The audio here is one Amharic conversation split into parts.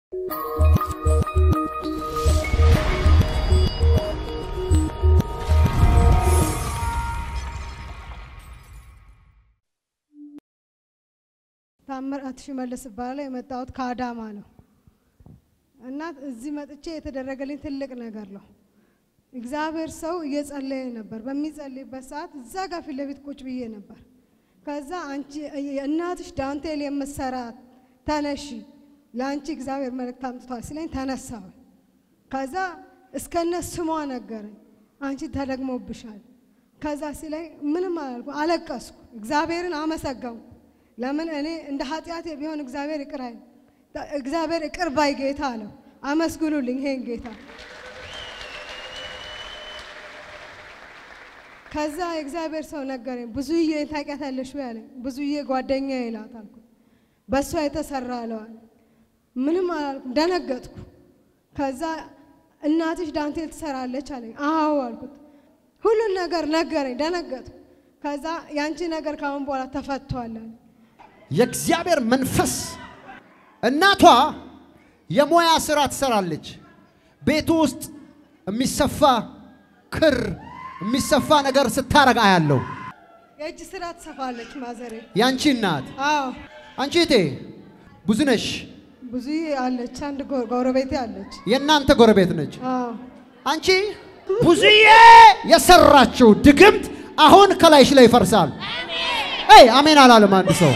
ታምራት ሽመልስ እባላለሁ። የመጣሁት ከአዳማ ነው እና እዚህ መጥቼ የተደረገልኝ ትልቅ ነገር ነው። እግዚአብሔር ሰው እየጸለየ ነበር። በሚጸልይበት ሰዓት እዛ ጋር ፊት ለፊት ቁጭ ብዬ ነበር። ከዛ አንቺ እናትሽ ዳንቴል የምትሰራ ተነሺ፣ ለአንቺ እግዚአብሔር መልእክት አምጥቷል ሲለኝ ተነሳሁ። ከዛ እስከነ ስሟ ነገረኝ። አንቺ ተደግሞብሻል። ከዛ ሲለኝ ምንም አላልኩ፣ አለቀስኩ። እግዚአብሔርን አመሰገንኩ። ለምን እኔ እንደ ኃጢአቴ ቢሆን እግዚአብሔር ይቅር አይል እግዚአብሔር ይቅር ባይ ጌታ አለው። አመስግኑልኝ ይሄን ጌታ። ከዛ የእግዚአብሔር ሰው ነገረኝ። ብዙዬ ታውቂያታለሽ ወይ አለኝ። ብዙዬ ጓደኛዬ ናት አልኩት። በእሷ የተሰራ አለዋል። ምንም አላልኩም፣ ደነገጥኩ። ከዛ እናትሽ ዳንቴል ትሰራለች አለኝ። አዎ አልኩት። ሁሉን ነገር ነገረኝ፣ ደነገጥኩ። ከዛ ያንቺ ነገር ካሁን በኋላ ተፈቷል አለ። የእግዚአብሔር መንፈስ እናቷ የሙያ ስራ ትሰራለች። ቤቱ ውስጥ የሚሰፋ ክር የሚሰፋ ነገር ስታረግ አያለው። የእጅ ስራ ትሰፋለች ማዘሬ። ያንቺ እናት አዎ አንቺ እቴ ብዙ ነሽ፣ ብዙ አለች፣ አንድ ጎ- ጎረቤቴ አለች። የእናንተ ጎረቤት ነች። አዎ አንቺ ብዙዬ የሰራችው ድግምት አሁን ከላይሽ ላይ ይፈርሳል። አይ አሜን አላለም አንድ ሰው።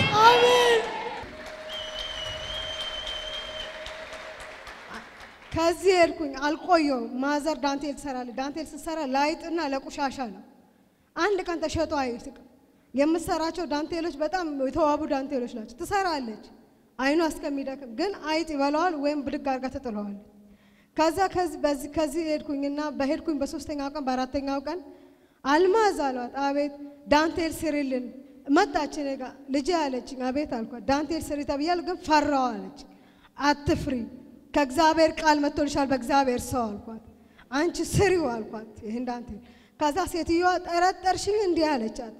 ከዚህ ሄድኩኝ አልቆየውም። ማዘር ዳንቴል ትሰራለች። ዳንቴል ስትሰራ ላይጥና ለቆሻሻ ነው። አንድ ቀን ተሸጦ አይስቅም። የምትሰራቸው ዳንቴሎች በጣም የተዋቡ ዳንቴሎች ናቸው። ትሰራለች አይኗ እስከሚደክም ግን አይጥ ይበላዋል ወይም ብድግ አድርጋ ትጥለዋለች። ከዛ ከዚህ በዚህ ከዚህ ሄድኩኝና በሄድኩኝ በሶስተኛው ቀን በአራተኛው ቀን አልማዝ አሏት። አቤት ዳንቴል ስሪልን መጣች እኔ ጋ ልጄ አለችኝ። አቤት አልኳት። ዳንቴል ስሪ ተብያለሁ ግን ፈራው አለች። አትፍሪ ከእግዚአብሔር ቃል መጥቶልሻል በእግዚአብሔር ሰው አልኳት። አንቺ ስሪው አልኳት ይህን ዳንቴል። ከዛ ሴትዮዋ ጠረጠርሽኝ እንዲህ አለቻት።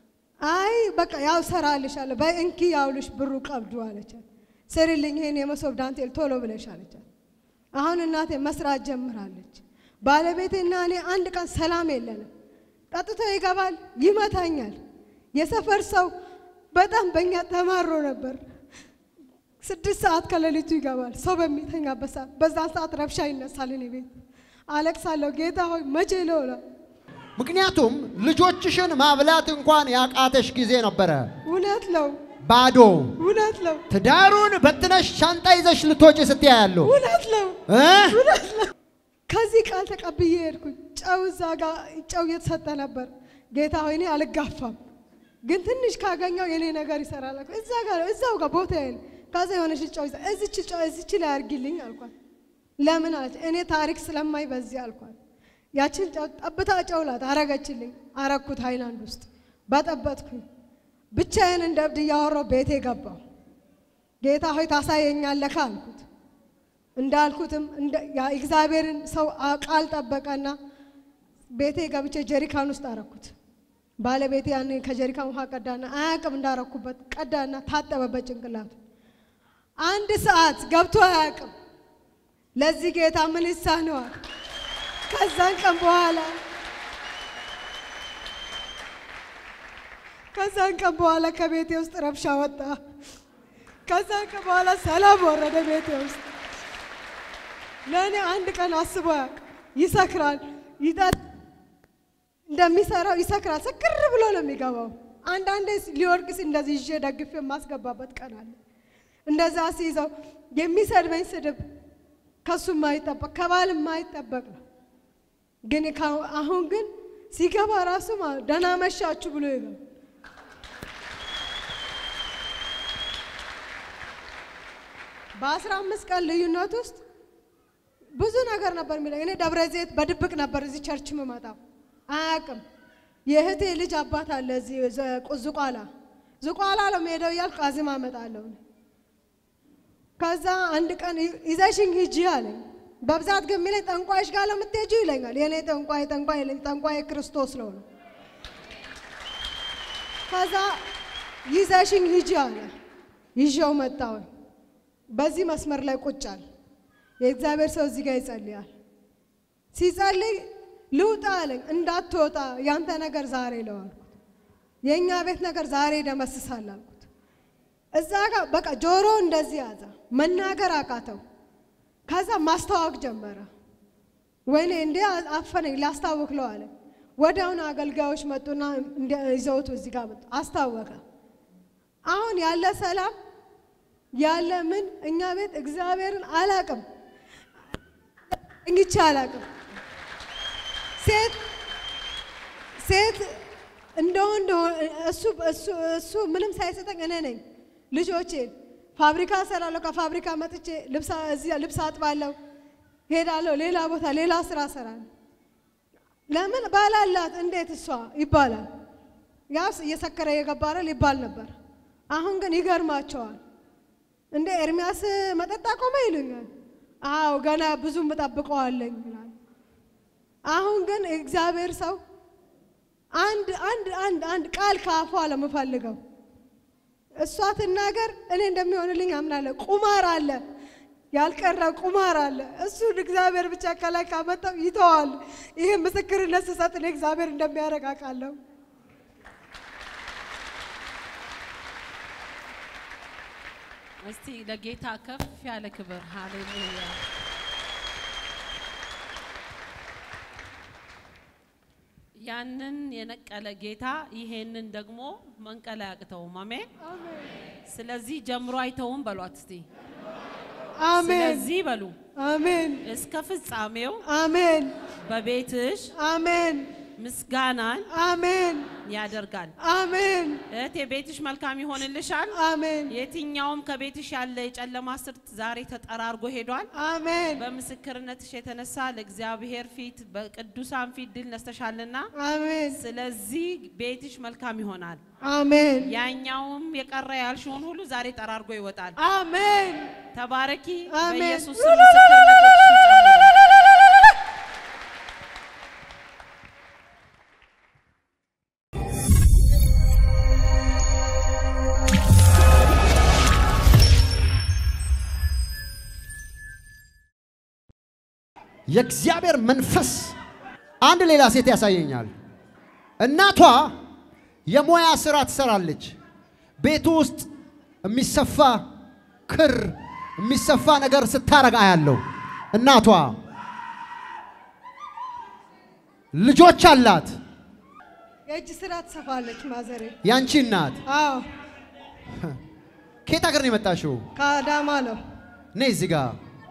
አይ በቃ ያው ሰራልሻለሁ በይ እንኪ ያውልሽ ብሩ ቀብዱ አለቻት። ስሪልኝ ይህን የመሶብ ዳንቴል ቶሎ ብለሽ አለቻት። አሁን እናቴ መስራት ጀምራለች። ባለቤቴና እኔ አንድ ቀን ሰላም የለንም። ጠጥቶ ይገባል፣ ይመታኛል። የሰፈር ሰው በጣም በእኛ ተማሮ ነበር። ስድስት ሰዓት ከሌሊቱ ይገባል፣ ሰው በሚተኛበት ሰዓት። በዛን ሰዓት ረብሻ ይነሳል። እኔ ቤት አለቅሳለሁ። ጌታ ሆይ መቼ ነው እላለሁ። ምክንያቱም ልጆችሽን ማብላት እንኳን ያቃተሽ ጊዜ ነበረ። እውነት ነው፣ ባዶ እውነት ነው፣ ትዳሩን በትነሽ ሻንጣ ይዘሽ ልትወጪ ስትያ ያለው እውነት ነው፣ እ? እውነት ነው። ከዚህ ቃል ተቀብዬ ሄድኩኝ። ጨው እዛ ጋር ጨው እየተሰጠ ነበር። ጌታ ሆይ እኔ አልጋፋም፣ ግን ትንሽ ካገኘው የኔ ነገር ይሰራል አልኩ። እዛ ጋር እዛው ጋር ቦታ ያለ ከዛ የሆነች ጨው ይዛ እዚች ጨው እዚች ላይ አድርጊልኝ አልኳት። ለምን አለች። እኔ ታሪክ ስለማይ በዚህ አልኳት። ያችን ጨው ጠብታ ጨው ላት አረገችልኝ። አረኩት ሃይላንድ ውስጥ በጠበጥኩኝ። ብቻዬን እንደ እብድ እያወራሁ ቤቴ ገባሁ። ጌታ ሆይ ታሳየኛለህ አልኩት። እንዳልኩትም እንደ- ያ እግዚአብሔርን ሰው አ- ቃል ጠበቀና ቤቴ ገብቼ ጀሪካን ውስጥ አረኩት። ባለቤቴ ያን ከጀሪካን ውሃ ቀዳና አያውቅም እንዳረኩበት ቀዳና ታጠበበት ጭንቅላቱ። አንድ ሰዓት ገብቶ አያውቅም። ለዚህ ጌታ ምን ይሳነዋል? ከዛን ቀን በኋላ ከዛን ቀን በኋላ ከቤቴ ውስጥ ረብሻ ወጣ። ከዛን ቀን በኋላ ሰላም ወረደ ቤቴ ውስጥ። ለእኔ አንድ ቀን አስቦ ያውቅ ይሰክራል፣ ይጠጥ እንደሚሰራው ይሰክራል። ስክር ብሎ ነው የሚገባው። አንዳንዴ ሊወድቅ ሲል እንደዚህ ይዤ ደግፌ የማስገባበት ቀን አለ። እንደዛ ሲይዘው የሚሰድበኝ ስድብ ከሱ የማይጠበቅ ከባል የማይጠበቅ ነው። ግን ከአሁ- አሁን ግን ሲገባ ራሱ ማለት ደህና መሻችሁ ብሎ ይገባ በአስራ አምስት ቀን ልዩነት ውስጥ ብዙ ነገር ነበር የሚለኝ። እኔ ደብረ ዘይት በድብቅ ነበር እዚህ ቸርች ምመጣው አያውቅም። የእህቴ ልጅ አባት አለ እዚህ ዘ- ቁ- ዝቋላ ዝቋላ ነው የምሄደው እያልኩ አዝማ እመጣለሁ። ከዛ አንድ ቀን ይ- ይዘሽኝ ሂጂ አለኝ። በብዛት ግን የሚለኝ ጠንቋይሽ ጋር ለምትሄጂው ይለኛል። የእኔ ጠንቋይ ጠንቋይ የለኝ፣ ጠንቋይ ክርስቶስ ነው ነው። ከዛ ይዘሽኝ ሂጂ አለ። ይዤው መጣሁ። በዚህ መስመር ላይ ቁጭ አለ። የእግዚአብሔር ሰው እዚህ ጋር ይጸልያል። ሲጸልይ ልውጣ አለኝ። እንዳትወጣ ያንተ ነገር ዛሬ ነው አልኩት። የእኛ ቤት ነገር ዛሬ ደመስሳል አልኩት። እዛ ጋር በቃ ጆሮ እንደዚህ ያዘ፣ መናገር አቃተው። ከዛ ማስታወቅ ጀመረ። ወይኔ እንዴ አፈነኝ፣ ላስታውክ ለው አለ። ወዲያውኑ አገልጋዮች መጡና ይዘውት እዚህ ጋር መጡ። አስታወቀ። አሁን ያለ ሰላም ያለ ምን እኛ ቤት እግዚአብሔርን አላቅም እንግቻ አላቅም። ሴት ሴት እንደ ወንድ እሱ እሱ እሱ ምንም ሳይሰጠኝ እኔ ነኝ ልጆቼን ፋብሪካ እሰራለሁ። ከፋብሪካ መጥቼ ልብስ እዚህ ልብስ አጥባለሁ፣ ሄዳለሁ፣ ሌላ ቦታ ሌላ ስራ እሰራለሁ። ለምን ባላላት እንዴት እሷ ይባላል። ያው እየሰከረ እየገባረል ይባል ነበር። አሁን ግን ይገርማቸዋል። እንደ ኤርሚያስ መጠጥ አቆመ ይሉኛል። አዎ ገና ብዙ እጠብቀዋለኝ ይላል። አሁን ግን እግዚአብሔር ሰው አንድ አንድ አንድ አንድ ቃል ከአፏ ለምፈልገው እሷ ትናገር፣ እኔ እንደሚሆንልኝ አምናለሁ። ቁማር አለ ያልቀረ ቁማር አለ። እሱን እግዚአብሔር ብቻ ከላይ ካመጣው ይተዋል። ይህ ምስክርነት ስሰጥ እኔ እግዚአብሔር እንደሚያደርግ አውቃለሁ። እስቲ ለጌታ ከፍ ያለ ክብር ሃሌሉያ። ያንን የነቀለ ጌታ ይሄንን ደግሞ መንቀል አያቅተውም። አሜን። ስለዚህ ጀምሮ አይተውም በሏት እስቲ። አሜን ስለዚህ በሉ አሜን እስከ ፍጻሜው አሜን በቤትሽ አሜን ምስጋናን አሜን ያደርጋል። አሜን እህቴ ቤትሽ መልካም ይሆንልሻል። አሜን የትኛውም ከቤትሽ ያለ የጨለማ ስርት ዛሬ ተጠራርጎ ሄዷል። አሜን በምስክርነትሽ የተነሳ ለእግዚአብሔር ፊት በቅዱሳን ፊት ድል ነስተሻልና፣ አሜን ስለዚህ ቤትሽ መልካም ይሆናል። አሜን ያኛውም የቀረ ያልሽውን ሁሉ ዛሬ ጠራርጎ ይወጣል። አሜን ተባረኪ። አሜን። በኢየሱስ ስም ምስክርነትሽ ይጨምራል። የእግዚአብሔር መንፈስ አንድ ሌላ ሴት ያሳየኛል። እናቷ የሙያ ስራ ትሰራለች። ቤቱ ውስጥ የሚሰፋ ክር የሚሰፋ ነገር ስታረግ አያለው። እናቷ ልጆች አላት። የእጅ ስራ ትሰፋለች ማዘሬ። ያንቺ እናት አዎ ከየት ሀገር ነው የመጣሽው? ከአዳማ ነው። ነይ እዚህ ጋር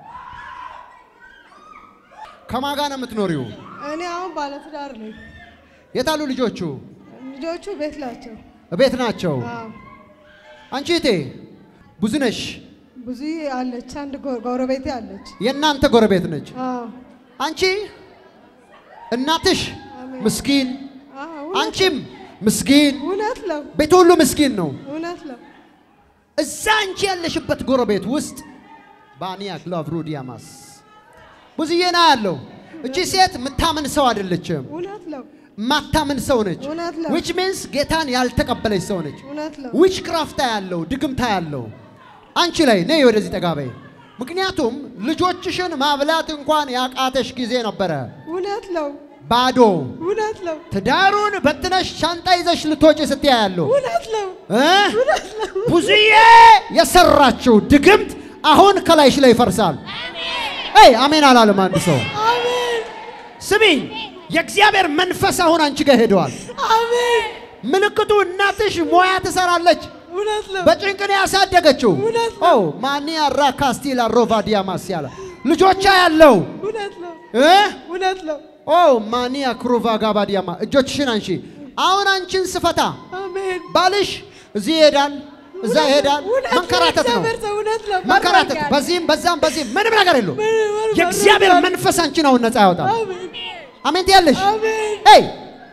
ከማን ጋር ነው የምትኖሪው? እኔ አሁን ባለትዳር ነኝ። የታሉ ልጆቹ? ልጆቹ ቤት ናቸው። ቤት ናቸው። አዎ አንቺ እቴ ብዙ ነሽ። ብዙ አለች። አንድ ጎ- ጎረቤቴ አለች። የእናንተ ጎረቤት ነች። አዎ አንቺ እናትሽ አሜን። ምስኪን፣ አዎ እውነት- አንቺም ምስኪን፣ እውነት ነው። ቤት ሁሉ ምስኪን ነው። እውነት ነው። እዛ አንቺ ያለሽበት ጎረቤት ውስጥ ባኒያ ክላቭሩዲያማስ ብዙዬ ና ያለው እቺ ሴት የምታምን ሰው አይደለችም። እውነት ነው። ማታምን ሰው ነች። እውነት ነው። ዊች ሚንስ ጌታን ያልተቀበለች ሰው ነች። እውነት ነው። ዊች ክራፍታ ያለው ድግምታ ያለው አንቺ ላይ ነይ ወደዚህ ጠጋ በይ። ምክንያቱም ልጆችሽን ማብላት እንኳን ያቃተሽ ጊዜ ነበረ። እውነት ነው። ባዶ እውነት ነው። ትዳሩን በትነሽ ሻንጣ ይዘሽ ልትወጪ ስትያ ያለው እውነት ነው። እ? ብዙዬ የሰራችው ድግምት አሁን ከላይሽ ላይ ይፈርሳል። አይ አሜን አላለም አንድ ሰው። አሜን ስሚኝ፣ የእግዚአብሔር መንፈስ አሁን አንቺ ጋር ሄደዋል። አሜን። ምልክቱ እናትሽ ሞያ ትሰራለች። እውነት ነው። በጭንቅ ነው ያሳደገችው። እውነት ኦ ማኒያ ራካስቲላ ሮቫዲያ ማስያላ ልጆቿ ያለው እውነት ነው። እ? እውነት ነው። ኦ ማኒያ ክሩቫ ጋባዲያማ እጆችሽን አንሺ። አሁን አንቺን ስፈታ አሜን። ባልሽ እዚህ ይሄዳል፣ እዛ ይሄዳል። እውነት መንከራተት ነው እግዚአብሔር ሰው እውነት ነው። መንከራተት፣ መርቆኛል። በዚህም በዛም በዚህም ምንም ነገር የለው። ምን- የእግዚአብሔር መርቆኛል። መንፈስ አንቺን አሁን ነፃ ያወጣል። አሜን አሜን ትያለሽ? አሜን። ኤይ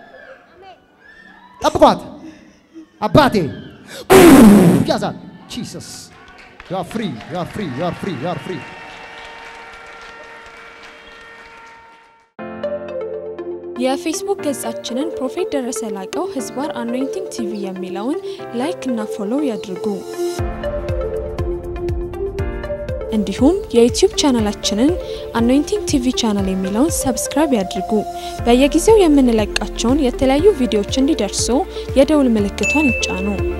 ጠብቋት አባቴ ያዛል። ጂሰስ ዩ አር ፍሪ ዩ አር ፍሪ ዩ አር ፍሪ ዩ አር ፍሪ የፌስቡክ ገጻችንን ፕሮፌት ደረሰ ላቀው ህዝባር አኖይንቲንግ ቲቪ የሚለውን ላይክ እና ፎሎው ያድርጉ። እንዲሁም የዩቲዩብ ቻናላችንን አኖይንቲንግ ቲቪ ቻናል የሚለውን ሰብስክራይብ ያድርጉ። በየጊዜው የምንለቃቸውን የተለያዩ ቪዲዮዎች እንዲደርሱ የደውል ምልክቷን ይጫኑ።